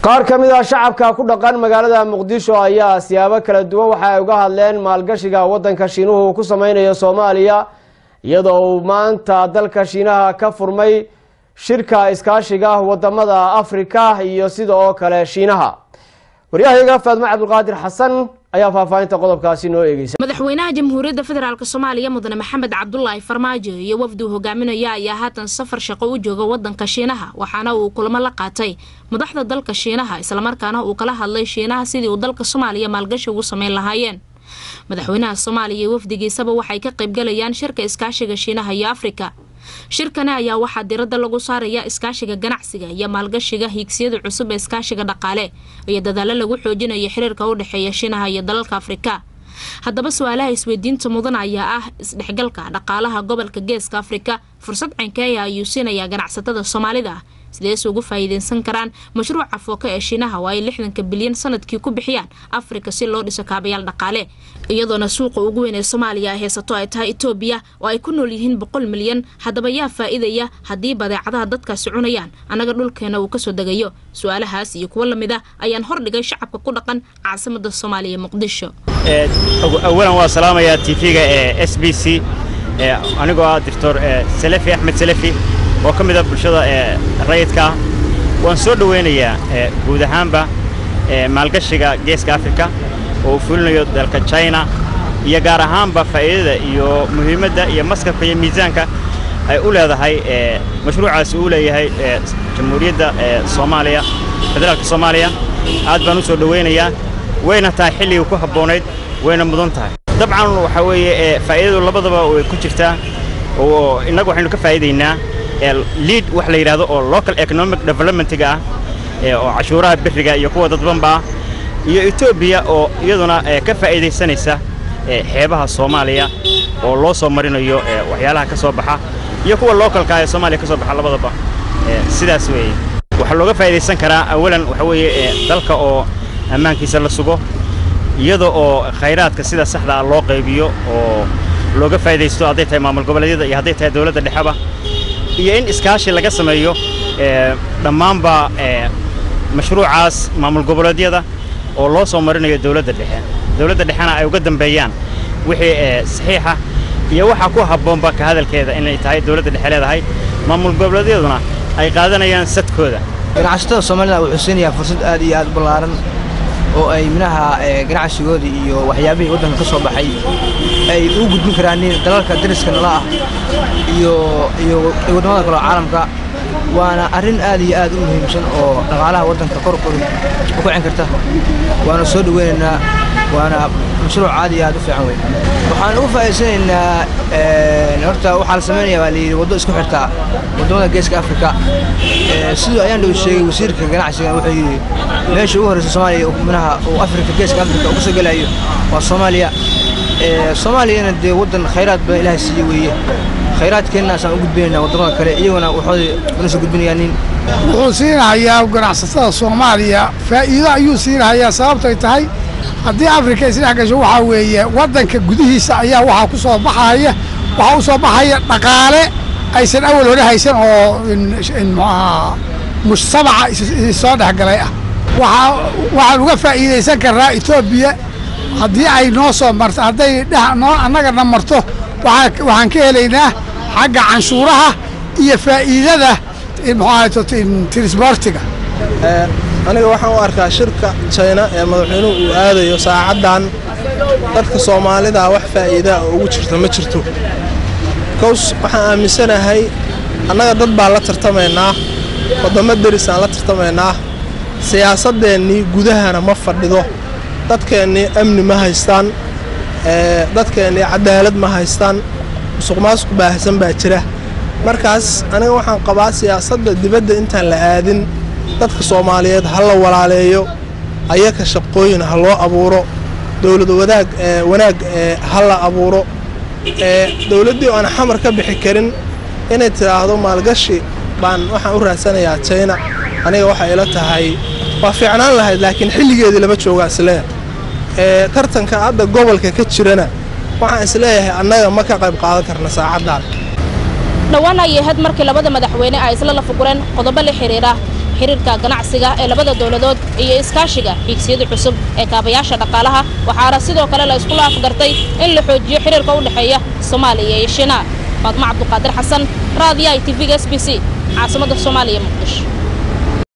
qaar ka mid ah shacabka ku dhaqan magaalada muqdisho ayaa siyaabo kala duwan waxa ay uga hadleen maalgashiga waddanka shiinuhu uu ku sameynayo soomaaliya iyadoo uu maanta dalka shiinaha ka furmay shirka iskaashiga wadamada afrika iyo sida oo kale shiinaha waryahayaga faadmo cabdulqaadir xasan ayaa faahfaahinta qodobkaasi noo eegeysa madaxweynaha jamhuuriyadda federaalk soomaaliya mudane maxamed cabdulaahi farmaajo iyo wafduu hogaaminaya ayaa haatan safar shaqo u jooga wadanka shiinaha waxaana uu kulamo la qaatay madaxda dalka shiinaha islamarkaana uu kala hadlay shiinaha sidii uu dalka soomaaliya maalgashi ugu sameyn lahaayeen madaxweynaha soomaaliya iyo wafdigiisaba waxay ka qaybgalayaan shirka iskaashiga shiinaha iyo afrika shirkani ayaa waxaa diradda lagu saaraya iskaashiga ganacsiga iyo maalgashiga hiigsiyada cusub ee iskaashiga dhaqaale iyo dadaalo lagu xoojinayo xiriirka u dhexeeya shiinaha iyo dalalka afrika haddaba su-aalaha isweydiinta mudan ayaa ah isdhexgalka dhaqaalaha gobolka geeska afrika fursad cankeeya ayuu siinayaa ganacsatada soomaalida ah sidees ugu faa'iideysan karaan mashruuca fooka ee shiinaha oo ay lixdanka bilyan sanadkii ku bixiyaan afrika si loo dhiso kaabayaal dhaqaale iyadoona suuqa ugu weyn ee soomaaliya ay haysato ay tahay etoobiya oo ay ku nool yihiin boqol milyan haddaba yaa faa'iidaya haddii badeecadaha dadkaasi cunayaan annaga dhulkeena uu kasoo degayo su-aalahaas iyo kuwo lamid ah ayaan hordhigay shacabka ku dhaqan caasimada soomaaliya muqdisho awalan waa salaamayaa tv-ga ee s b c anigoo ah doctor salefi axmed salefi oo ka mid a bulshada ee rayidka ah waan soo dhowaynayaa guud ahaanba maalgashiga geeska afrika oo uu fulinayo dalka china iyo gaar ahaanba faa'iidada iyo muhiimadda iyo maskabka iyo miisaanka ay u leedahay mashruucaasi uu leeyahay jamhuuriyadda soomaaliya federaalka soomaaliya aad baan u soo dhowaynayaa wayna tahay xilligii ku habboonayd wayna mudan tahay dabcan waxaa weeye faa'iidadu labadaba way ku jirtaa oo innagu waxaynu ka faa'iidaynaa liid wax la yidhaahdo oo local economic developmentga ah oo cashuuraha beriga iyo kuwa dadbanba ah iyo etoobiya oo iyaduna ka faa'iidaysanaysa xeebaha soomaaliya oo loo soo marinayo waxyaalaha ka soo baxa iyo kuwa localka ee soomaaliya ka soo baxa labadaba sidaas weeye waxaa looga faa'iidaysan karaa awalan waxa weeye dalka oo ammaankiisa la sugo iyada oo khayraadka sida saxda ah loo qaybiyo oo looga faa'iidaysto hadday tahay maamul goboleedyada iyo hadday tahay dawladda dhexeba iyo in iskaashi laga sameeyo dhammaanba mashruucaas maamul goboleedyada oo loo soo marinayo dawladda dhexe dawladda dhexena ay uga dambeeyaan wixii saxiixa iyo waxa ku habboonba ka hadalkeeda inay tahay dawladda dhexe leedahay maamul goboleedyaduna ay qaadanayaan sadkooda ganacsatada soomaalida wuxuu siinayaa fursad aad iyo aad ballaaran oo ay minaha ganacsigoodii iyo waxyaabihii waddanka ka soo baxay ay u gudbin karaan dalalka dariska nala ah iyo iyo waddamada kale oo caalamka waana arrin aad iyo aad u muhiimsan oo dhaqaalaha waddanka kor kor u kicin karta waana soo dhoweynaynaa waana mashruuc aad iyo aad u fiican wey waxaan ugu faa'iidsanaynaa horta waxaa la samaynayaa baa layidhi waddo isku xirtaa waddamada geeska afrika siduu ayaan dhow sheegay wasiirka ganacsiga wuxuu yidhi meesha ugu horreysa soomaaliya minaha uu afrika geeska afrika uga soo gelayo waa soomaaliya soomaaliyana dee waddan khayraad badan ilaahay siiye weeye khayraadkeennaasaan u gudbinaynaa waddamada kale iyaguna waxooda una soo gudbinayaa nin wuxuu siinahayaa ganacsatada soomaaliya faa'iido ayuu siinahayaa sababtay tahay haddii afrika isdhex gasho waxaa weeye waddanka gudihiisa ayaa waxaa ku soo baxaya waxaa u soo baxaya dhaqaale aysan awal hore haysan oo muxuaha mujtamaca soo dhexgalay ah waxaa waxaan uga faa'iidaysan karnaa etoobiya haddii ay noo soo marto hadday noo annagana marto waxaan ka helaynaa xagga canshuuraha iyo faa'iidada muxuaha trisbortiga aniga waxaan u arkaa shirka jayna ee madaxweynuhu uu aadayo saacaddan dadka soomaalida wax faa'iidaa oo ugu jirta ma jirto kows waxaan aaminsanahay annaga dad baan la tartamaynaa waddamo derisaan la tartamaynaa siyaasadeennii gudahana ma fadhido dadkeennii amni ma haystaan dadkeennii cadaalad ma haystaan musuq maasuq baahsan baa jira markaas aniga waxaan qabaa siyaasadda dibadda intaan la aadin dadka soomaaliyeed ha la walaaleeyo ayaka shaqooyin ha loo abuuro dowlad wadaag wanaag ha la abuuro dowladdii aan xamar ka bixi karin inay tidhaahdo maalgashi baan waxaan u raadsanayaa jayna aniga waxay ila tahay waa fiicnaan lahayd laakiin xilligeedii lama joogaa isleeyahay tartanka hadda gobolka ka jirana waxaan isleeyahay annaga ma ka qayb qaadan karna saacaddan dhowaan ayay ahayd markii labada madaxweyne ay isla lafugureen qodobo la xidhiidha xiriirka ganacsiga ee labada dowladood iyo iskaashiga xiigsiyada cusub ee kaabayaasha dhaqaalaha waxaana sidoo kale la isku laafgartay in la xoojiyo xiriirka u dhexeeya soomaaliya iyo shiinaha faadmo cabduqaadir xasan raadiyaha tv-ga s b c caasimadda soomaaliya muqdisho